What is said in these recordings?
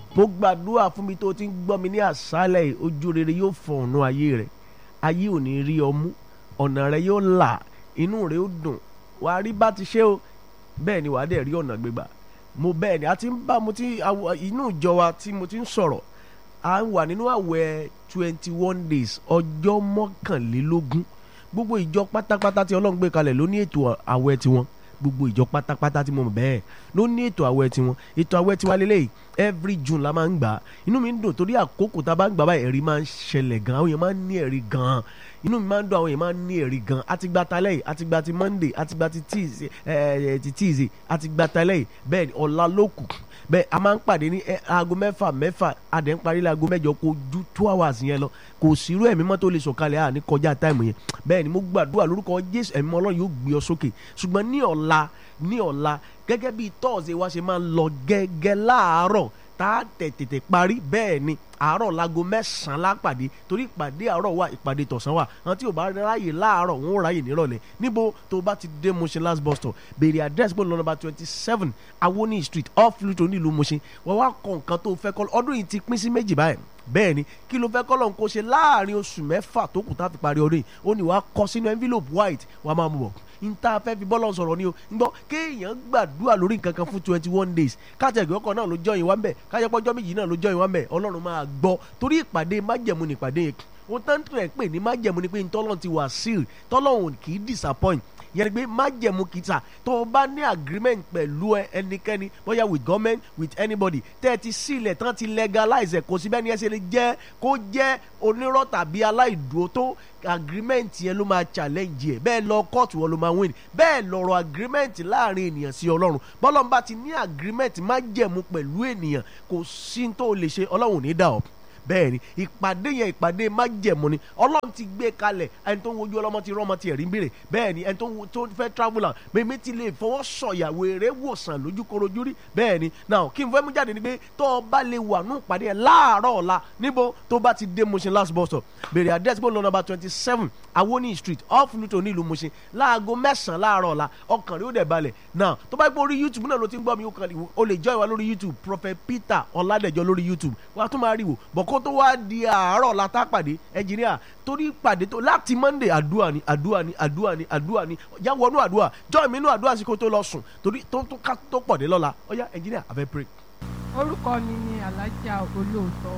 mo gbàdúrà fún mi tó ti ń gbọ́ mi ní àṣálẹ̀ yìí ojú rere yóò fọ ọ̀nà ayé rẹ̀ ayé ò ní rí ọmú ọ̀nà rẹ̀ yóò là inú rẹ̀ ó dùn wàá rí bá ti ṣe o bẹ́ẹ̀ ni wàá dẹ̀ rí ọ̀nà gbégbà mo bẹ́ẹ̀ ni a ti ń bá mo ti àwọ- inú ìjọ wa tí mo ti ń sọ̀rọ̀ a wà nínú àwẹ̀ twenty one days ọjọ́ mọ́kànlélógún gbogbo ìjọ pátápátá tí ọlọ́run gbé kalẹ̀ ló ní ètò àwẹ̀ tiwọn gbogbo ìjọ pátápátá tí mo mọ̀ bẹ́ẹ̀ ló ní ètò àwẹ̀ tiwọn ètò àwẹ̀ tiwa lélẹ́yìí every june la máa ń gbà á inú mi ń dùn torí àkókò tá a bá ń gbà báyìí ẹ̀rí máa ń ṣẹlẹ̀ gan àwọn èèyàn máa ń ní ẹ̀rí gan inú mi máa ń dùn àwọn èèyàn máa ń ní ẹ̀rí gan àti gba talẹ́ yìí àti gba ti monday àti gba ti tuesday ẹ̀ ti tuesday àti gba talẹ́ yìí bẹ́ẹ̀ ni ọ̀la ló kù bẹ́ẹ̀ a máa ń pàdé ní ẹ, aago mẹ́fà mẹ́fà adẹ̀ ń parí láago mẹ́jọ kó ju two hours yẹn lọ kò sírú ẹ̀mí mọ́ tó lè sọ̀kalẹ̀ à ní kọjá táìmù yẹn bẹ́ẹ̀ ni mo gbàdúrà lórúkọ jésù ẹ̀mí ọlọ́run yóò gbé ọ sókè ṣùgbọ́n ní ọ̀la ní ọ̀la gẹ́gẹ́ bí tọ́ọ̀sì wa ṣe máa ń lọ gẹ́gẹ́ láàárọ̀ tá a tẹ̀ tètè parí bẹ́ẹ̀ ni àárọ̀ láago mẹ́sàn-án lápàdé torí ìpàdé àárọ̀ wà ìpàdé tọ̀sán wà àwọn tí ò bá ráyè láàárọ̀ wọn ò ráyè nírọ̀lẹ́ níbo tó o bá ti dé Mushin last bus stop béèrè address bó lọ nọ́mbà twenty seven Awoni street off Luto nílùú Mushin wọ́n wá kọ nǹkan tó o fẹ́ kọ́ ọdún yìí ti pín sí méjì báyìí bẹ́ẹ̀ ni kí ló fẹ́ kọ́lọ́n kó ṣe láàrin oṣù mẹ́fà tó kù tá a fi parí ọdún yìí ó ní wàá kọ sínú envelope white wàá máa mú bọ̀ n ta fẹ́ fi bọ́lọ̀ sọ̀rọ̀ ni o ń gbọ́ kéèyàn gbàdúrà lórí nǹkan kan fún twenty one days káàtẹ̀gì ọkọ̀ náà ló jọyìn wá ń bẹ̀ káyọ̀pọ̀jọ́ méjì náà ló jọyìn wá ń bẹ̀ ọlọ́run máa gbọ́ torí ìpàdé májẹ̀mú ni ìpàdé yẹn ohun tó ń tẹ̀ pé ní májẹ̀mú ni pé ntọ́lọ́run ti wà seal tọ́lọ́run kì í disappoint yẹn ni pé májẹ̀mú kìtà tó o bá ní agreement pẹ̀lú ẹ- ẹnikẹ́ni bóyá with government with anybody tẹ́ ẹ ti sílẹ̀ tán ti legalize ẹ̀ kò sí bẹ́ẹ̀ ni ẹ ṣe lè jẹ́ kó jẹ́ onírọ́ tàbí aláìdúró tó agreement yẹn ló máa challenge ẹ̀ bẹ́ẹ̀ lọ court wọn ló máa win bẹ́ẹ̀ lọ̀rọ̀ agreement láàrin ènìyàn sí ọlọ́run bọ́lọ́n bá ti ní agreement májẹ̀mú pẹ̀lú ènìyàn kò sí tó o lè ṣe ọlọ́run ò ní dà ọ́ bẹ́ẹ̀ ni ìpàdé yẹn ìpàdé májẹ̀mú ni ọlọ́run ti gbé kalẹ̀ ẹni tó ń wojú ọlọ́mọ ti rọ́mọ ti ẹ̀rí ń béèrè bẹ́ẹ̀ ni ẹni tó ń wo- tó fẹ́ travel out mímí ti lè fọwọ́ sọ̀yàwó eré wòsàn lójúkorojú rí bẹ́ẹ̀ ni now kí n fẹ́ mú jáde ni pé tó o bá lè wà ní ìpàdé yẹn láàárọ̀ ọ̀la níbo tó bá ti dé Mushin last bus stop béèrè address bó lọ number twenty seven Awoni street off Luto nílùú Mushin láago mẹ́sàn-án láàárọ̀ ọ̀la ọkàn rẹ̀ ó dẹ̀ balẹ̀ now tó bá gbọ́ orí YouTube náà ló ti ń gbọ́ mi ó kàn lè- o lè join wa lórí YouTube Prophet Peter Ọládẹ̀jọ lórí YouTube wàá tún máa rí wò bọ̀ kó tó wá di àárọ̀ la tá pàdé ẹnjìníà torí pàdé tó láti Monday àdúrà ni àdúrà ni àdúrà ni àdúrà ni já wọnú àdúrà join mi nínú àdúrà sí kó tó lọ sùn torí tó tó ká tó pọ̀ dé lọ́la ọ̀yá ẹnjìníà àfẹ́ pray. orúkọ mi ni alájà olóòótọ́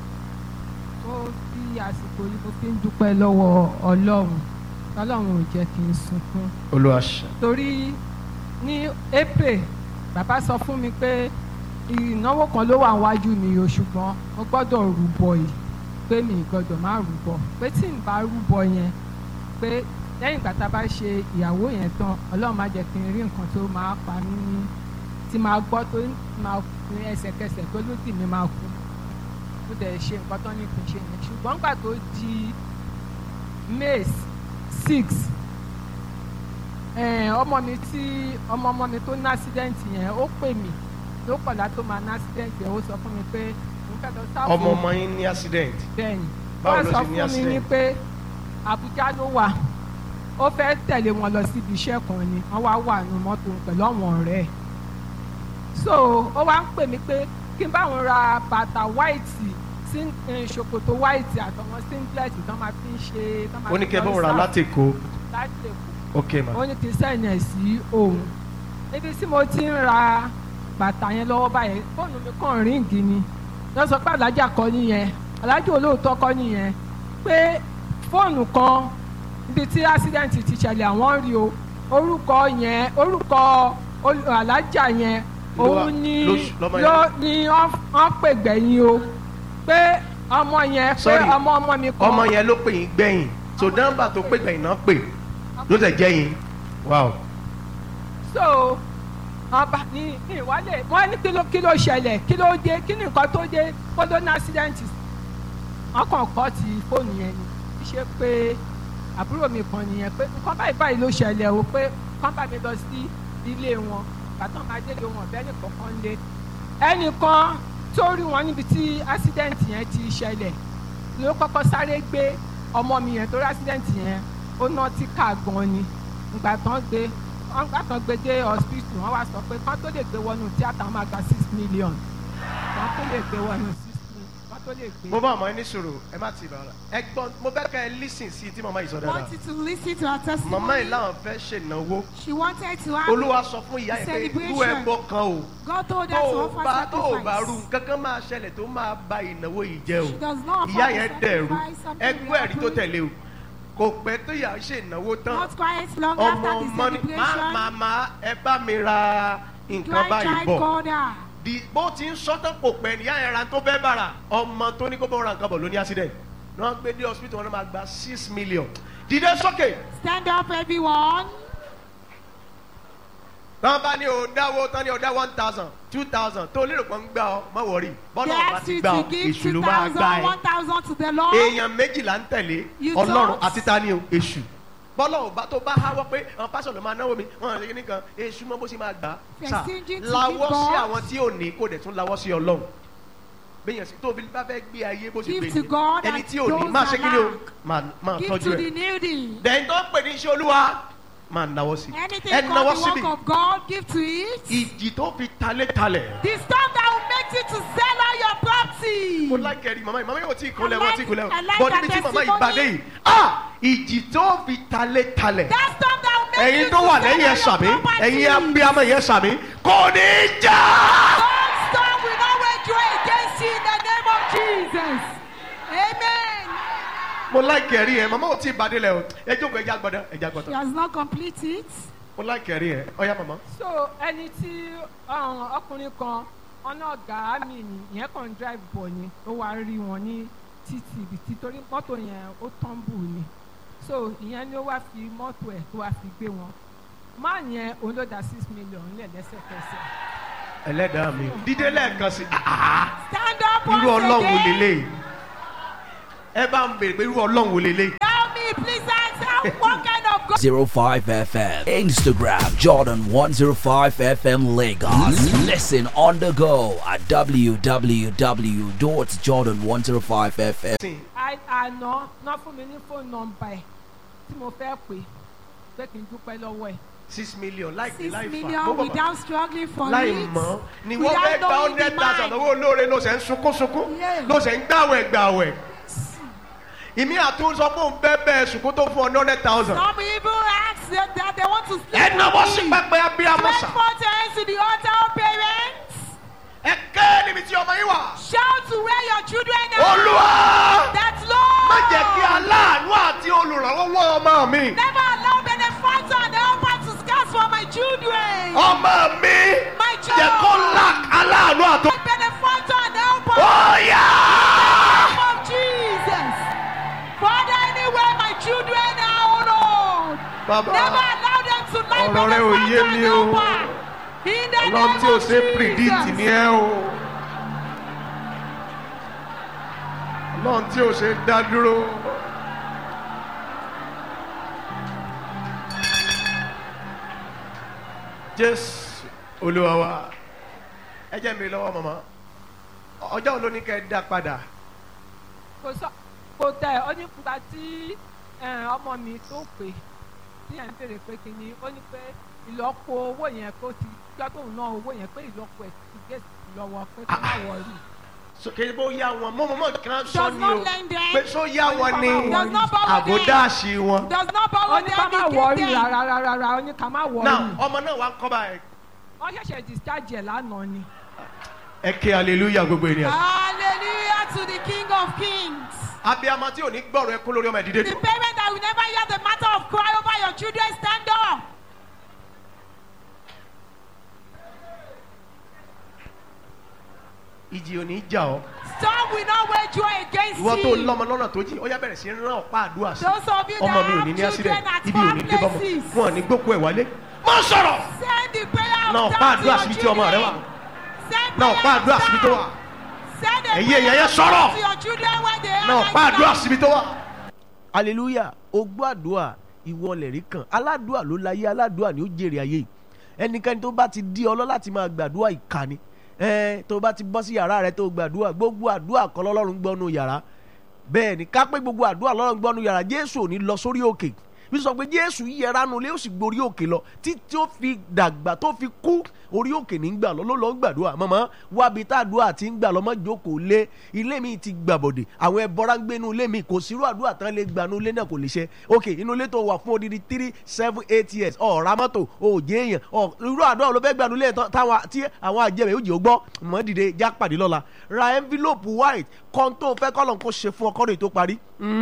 tó fi àsìkò yìí mo fi ń dúpẹ́ lọ́wọ́ ọlọ́run ọlọ́run ò jẹ́ kí n sunkún olùwàṣà torí ní april bàbá sọ fún mi pé ìnáwó kan ló wà wájú mi o ṣùgbọ́n mo gbọ́dọ̀ rúbọ yìí pé mi ì gbọ́dọ̀ má rúbọ pé tí n bá rúbọ yẹn pé lẹ́yìn ìgbà tá a bá ṣe ìyàwó yẹn tán ọlọ́run má jẹ́ kí n rí nǹkan tó máa pa mí ní tí máa gbọ́ tó máa kú ẹsẹ̀kẹsẹ̀ tó lódì mi máa kú mo dẹ̀ ṣe nǹkan tó ní kí n ṣe yẹn ṣùgbọ́n nígbà tó di may six ẹ̀ẹ́n, ọmọ mi tí ọmọ ọmọ mi tó ní accident yẹn ó pè mí ló kọ̀lá tó máa ní accident yẹn ó sọ fún mi pé òun fẹ́ lọ sáfù ọmọ ọmọ yín ní accident bẹ́ẹ̀ni Báwo wọ́n ló sọ ṣe ní fún mi ní accident? pé Àbújá ló wà ó fẹ́ tẹ̀lé wọn lọ síbi iṣẹ́ kan ni wọ́n wá wà nù mọ́tò pẹ̀lú àwọn ọ̀rẹ́ ẹ̀ so ó wá ń pè mí pé kí n bá wọn ra bàtà white sí ṣòkòtò white àtọwọn singlet tó máa fi ń ṣe tó máa ó ní fi kẹ́ lọ bọ́ ra sáfù láti kó láti Èkó ok ma ó ní kí n sẹ́yìn ẹ̀ sí òun níbi tí mo ti ń ra bàtà yẹn lọ́wọ́ báyẹn fóònù mi kàn ríǹgì ni wọ́n sọ pé alájà kọ́ nìyẹn alájà olóòótọ́ kọ́ nìyẹn pé fóònù kan níbi tí accident ti ṣẹlẹ̀ àwọn rí o orúkọ yẹn orúkọ ol- alájà yẹn Ló wà- òun ni ló- lọ́mọ yẹn. ló ni wọ́n wọ́n pè gbẹ̀yìn o pé ọmọ yẹn pé Sorry. ọmọ ọmọ mi kan ọmọ yẹn ló pè yín gbẹ̀yìn so nọ́mbà tó pè gbẹ̀yìn náà pè ló tẹ̀ jẹ́ yín wow so ọba ní ní ìwálẹ̀ wọ́n ní kí ló kí ló ṣẹlẹ̀ kí ló dé kí ni nǹkan tó dé kó ló ní accident wọ́n kàn kọ́ ti fóònù yẹn ni kí ṣe pé àbúrò mi kan nìyẹn pé nǹkan báyìí báyìí ló ṣẹlẹ̀ o pé kán bá mi lọ sí ilé wọn bàtàn máa délé wọn ọ̀bẹ nìkan kan lé ẹnìkan tó rí wọn níbi tí accident yẹn ti ṣẹlẹ̀ ló kọ́kọ́ sáré gbé ọmọ mi yẹn torí accident yẹn ó ná tí ká gan ni ìgbà tán gbé wọ́n gbà tán gbé dé hospital wọ́n wá sọ pé kán tó lè gbé wọnú tíátà wọ́n máa gba six million wọ́n tó lè gbé wọnú sísun wọ́n tó lè gbé. mo bá ọmọ ẹni sọ̀rọ̀ ẹ má ti bàrà ẹ gbọ́ mo fẹ́ kẹ́ ẹ lísìn sí i tí màmá yìí sọ dáadáa wanted to listen to her testimony. màmá yìí láwọn fẹ́ ṣènáwó She wanted to have. olúwa sọ fún ìyá yẹn pé irú Celebration. ẹbọ kan o God told tó her to o offer bá tó o bá rú sacrifice. kankan máa ṣẹlẹ̀ tó máa ba ìnáwó yìí jẹ́ She o does not offer ìyá the yẹn dẹ̀rú sacrifice, something ẹgbẹ́ will ẹ̀rí tó happen. tẹ̀lé o kò pẹ́ tó yà á ṣe ìnáwó tán Not quite long ọmọ after the ọmọ ni má celebration. màmá ẹ bá mi ra nǹkan báyìí Grandchild bọ̀ called her. di bó ti ń sọ́tàn kò pẹ́ níyà yẹn ra tó fẹ́ bàrà ọmọ tó ní kó bọ́ ra nǹkan bọ̀ ló ní accident ní wọ́n gbé dé hospital wọn náà máa gba six million dìde sókè Stand up, everyone. tọ́ bá ní o dáwó tán ní o dá one thousand two thousand tó lérò pé ń gbà ọ má wọrí bọ́lá They ọba asked ti you gbà ọ to give èṣù ló two máa thousand, gbà ẹ one thousand to the Lord. èèyàn méjìlá ń tẹ̀lé You ọlọ́run don't. àti tani o èṣù bọ́lá ọba tó bá háwọ́ pé àwọn pásọ̀ ló máa náwó mi wọn àti nìkan èṣù mọ́ bó ṣe máa gbà á You're sà stingy to lawọ́ give sí God. àwọn tí ò ní kó dẹ̀ tún lawọ́ sí ọlọ́run bẹ́yẹn sí tóbi bá fẹ́ gbé ayé bó ṣe Give gbé to God ẹni and tí ò ní those máa ṣe that kí ni o lack. máa máa Give tọ́jú to the ẹ̀ needy. dẹ̀yìn tó ń pè ní iṣẹ́ olúwa máa náwó sí Anything ẹ náwó called the síbi work of God, give to it. ìjì tó fi talé talẹ̀. The storm that will make you to sell all your property. mo like ẹ̀rí màmá yìí màmá yóò tí ì kúnlẹ̀ I wọ́n like- tí ì kúnlẹ̀ I like bọ́ that níbi tí màmá yìí testimony. bàdé yìí ah ìjì tó fi talé talẹ̀ That storm that will make ẹ̀yin you tó to wà sell lẹ́yìn ẹ̀ all sàmí your property. ẹ̀yin abiyamọ yẹn sàmí kò ní í jà. That storm will not wage war against you in the name of Jesus. Amen. mo like ẹ̀rí yẹn màmá ò tí ì bàdé lẹ̀ o ẹ jókòó ẹja gbọ́dọ̀ ẹja She gbọ́dọ̀ has not completed it. mo like ẹ̀rí yẹn ọ̀ya màmá. so ẹni tí um, ọkùnrin kan ọ̀nà ọ̀gá mi ni ìyẹn kàn ń drive bọ̀ ni ó wá rí wọn ní títì ibi tí torí mọ́tò yẹn ó tọ́ǹbù ni so ìyẹn ni ó wá fi mọ́tò ẹ̀ tó wá fi gbé wọn máà yẹn òun ló da six million lẹ̀ lẹ́sẹ̀kẹsẹ̀ ẹlẹ́dàá mi dídé lẹ́ẹ̀kan sí ah Stand up irú once ọlọ́run wò again. lélẹ̀ ẹ bá ń bèrè pé irú ọlọ́run wò lélẹ̀. Tell me, please answer what kind of God. 05 FM. Instagram Jordan 105 FM Lagos. Listen on the go at www.jordan105fm. sìn I- àná ná fún mi ní fóònù nọ́mbà ẹ̀ tí mo fẹ́ pè pé kí n dúpẹ́ lọ́wọ́ ẹ̀ six million láì pé Six láì fà million Bó bàbá. without struggling for láì it. mọ̀ ni wọ́n without fẹ́ gba knowing hundred the thousand mind. owó olóore ló ṣe ń sunkún sunkún Yeah. ló ṣe ń gbàwẹ̀ gbàwẹ̀ ìmí àtún sọ fún un bẹ́ẹ̀ bẹ́ẹ̀ sunkún tó fún ọ ní hundred thousand Some even ask that, that they want to sleep ẹ náwó with sí me. pẹpẹ abiyamọ Stretch sà forth your hands to the altar of parents. ẹ ké níbi tí ọmọ yín wà Shout to where your children are. olúwa That Lord. má jẹ́ kí aláàánú àti olùrànlọ́wọ́ ọmọ mi Never allow benefactor and helper to scarce for my children. ọmọ mi My jẹ́ child. kó lack aláàánú àti Benefactor and helper. ọ̀yà. name of Jesus. Father, anywhere my children are, oh Lord. bàbá Never allow them to lie Ọ̀rọ̀ rẹ ò yé mi o. In the ọlọ́run name tí o of ṣe predict Jesus. ni ẹ o ọlọ́run tí o ṣe dá dúró. jésù olúwa wa ẹ jẹ́ mi lọ́wọ́ mọ̀mọ́ ọjọ́ wo ló ní kẹ́ ẹ dá padà kò sọ kò tẹ ọ ní nípa tí eh, ọmọ mi tó pè tí ẹ̀ ń béèrè pé kí ni ó ní pé ìlọ́po owó yẹn kó ti gbọ́ tóun ná owó yẹn pé ìlọ́po ẹ̀ ti gé lọ́wọ́ pé kó má wọrí. sókè bó yá wọn mọ́ mọ́ kan sọ Does ni not o lend them. pé só yá wọn ni Does not borrow them. àbódáàṣì wọn. Does not ó borrow ní ká má them. wọrí He gave them. rárá rárá rárá ó ní ká má wọrí. now ọmọ náà wà ń kọ́ báyìí. wọ́n ṣẹ̀ṣẹ̀ discharge ẹ̀ lánàá ni. ẹ ké hallelujah gbogbo ènìyàn. Hallelujah to the King of Kings. abiyamọ tí ò ní gbọ́rọ̀ ẹkún lórí ọmọ ìdílé The dùn. parent that will never hear the matter of cry over your children, stand up. ìjì ò ní jà ọ́. Storm will not wage war against ìwọ tó you. lọ́mọ lọ́nà tó jì ó yá bẹ̀rẹ̀ sí í rán ọ̀pá àdúrà sí. Those of you that ọmọ mi ò ní have ní accident children at ibi ò ní far dé bọ́mọ places, wọn ò ní gbókù ẹ̀ wálé. má sọ̀rọ̀ send the prayer of náà ọ̀pá down to àdúrà your síbi tí ọmọ rẹ wà. children. Send náà ọ̀pá prayer àdúrà of síbi tó wà. down. Send a Ẹ̀yin prayer èèyàn yẹn of sọ̀rọ̀. down to your children where they are náà right ọ̀pá àdúrà now. síbi tó wà. hallelujah ogbó àdúrà ìwọ lẹ̀rí kan aládùúà ló láyé aládùúà ni ó jèrè ayé ẹnikẹ́ni tó bá ti di ọlọ́ láti máa gbàdúrà ìkànnì ẹ tó bá ti bọ́ sí yàrá rẹ tó gbàdúrà gbogbo àdúrà kọ́ lọ́lọ́run gbọ́nu yàrá bẹ́ẹ̀ ni ká pé gbogbo àdúrà lọ́lọ́run gbọ́nu yàrá jésù ò ní lọ sórí òkè bí sọ pé jésù yẹra nu lé ó sì gborí òkè lọ títí ó fi dàgbà tó fi kú orí òkè ní gbà lọ ló lọ gbàdúrà mọ́mọ́ wábi tá àdúrà ti ń gbà lọ mọ́ jókòó lé ilé mi ti gbàbọ̀dè àwọn ẹbọra ń gbé inú ilé mi kò sírú àdúrà tán lè gbà inú ilé náà kò lè ṣe ok inú ilé tó wà fún odidi three seven eight years ọ̀ọ́ra mọ́tò òòjé èèyàn ọ̀ irú àdúrà ló fẹ́ gbà inú ilé tán táwọn tí àwọn àjẹmẹ̀ yóò jẹ́ ó gbọ́ mọ́ dìde já pàdé lọ́la ra envelope white kan tó fẹ́ kọ́lọ̀ kó ṣe fún ọkọ́ rẹ̀ tó parí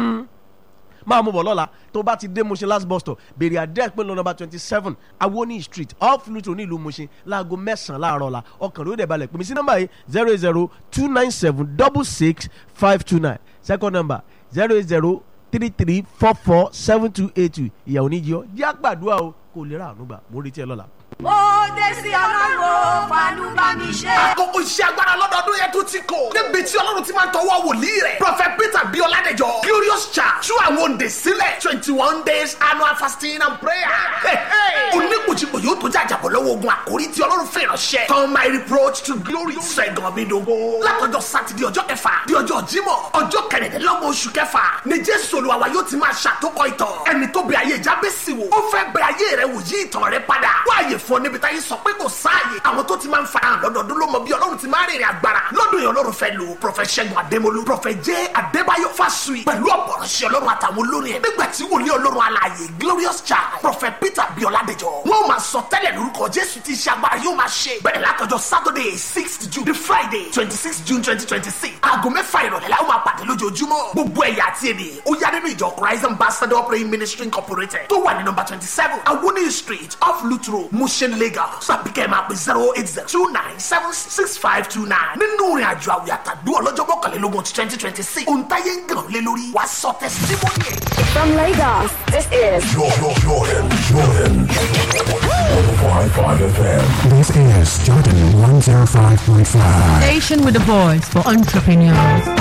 máa mú bọ̀ lọ́la tó bá ti dé Mushin last bus stop béèrè àdẹ́ẹ̀ pé lọ nọ́mbà twenty seven awoni street off Luto ní ìlú Mushin láago mẹ́sàn-án láàárọ̀ la ọkàn ló dẹ̀ balẹ̀ pèmí sí nọ́mbà yìí zero eight zero two nine seven double six five two nine second number zero eight zero three three four four seven two eight two ìyàwó níjọ́ jẹ́ àgbàdua o kò lè ra àánú gbà mo retí ẹ lọ́la. ó dé sí ọlọ́run fàánú bá mi ṣe. àkókò iṣẹ́ agbára lọ́dọọdún yẹn tún ti kò. níbi tí ọlọ́run ti máa ń tọwọ́ wòlíì rẹ̀. prophet peter bí ọládẹjọ glorious church tú àwọn òǹdè sílẹ̀ twenty one days annual fasting and prayer. onígbòjìgbò yóò tó jàjàbọ̀ lọ́wọ́ ogun àkórí tí ọlọ́run fẹ́ ránṣẹ́. turn my reproach to glory. sẹ́gun mi dogo. látọjọ́ sátidé ọjọ́ kẹfà di ọjọ́ jímọ̀ ọjọ́ kẹrìndínlọ́gbọ̀n oṣù kẹfà ni jésù olúwa wa yóò ti máa ṣàtòkọ ìtàn. ẹni tó bẹ ayé jábẹ́sì wò ó fẹ́ bẹ ayé rẹ wò yí ìtàn rẹ padà. wáyé fún ọ níbi táyé sọ pé kò sáàyè. àwọn tó ti máa ń farahàn lọ́dọọdún ló mọ bí ọlọ́run ti máa rìnrìn agbára. lọ́dún yẹn ọlọ́run fẹ́ lò prọfẹ̀t ṣẹ́gun adémolú prọfẹ̀t jẹ́ adébáyọ̀ fásùyì pẹ̀lú ọ̀pọ̀rọ̀ṣẹ́ ọlọ́run àtàwọn olórin ẹ̀. nígbà tí wòlíì ọlọ́run alààyè glorious child prọfẹ̀t peter bíọ́ládẹjọ. wọ́n máa sọ tẹ́lẹ̀ lórúkọ jésù tí iṣẹ́ agbára yóò máa ṣe. bẹ̀rẹ̀ látọjọ́ saturday sixth june the friday twenty six june twenty twenty six. aago mẹ́fà ìrọ̀lẹ́ la ó máa pàdé lójoojúmọ́. gbogbo ẹ̀yà àti èdè ó yá nínú ìjọ christ ambassador praying ministry incorporated tó wà ní nọmba twenty seven awoni street off lutro mushin lagos tàbí kẹ́ ẹ̀ máa pè zero eight zero two nine seven six five two nine nínú ìrìn àjò àwìn àtàdú ọlọ́jọ́ mọ́kànlélógún twenty twenty six òǹtayé ń gàn lé lórí wàá sọ tẹsítímọ́nì ẹ̀. From Lagos, this is Jordan, Jordan, Jordan. 105.5 FM. This is Jordan 105.5. Station with a voice for entrepreneurs.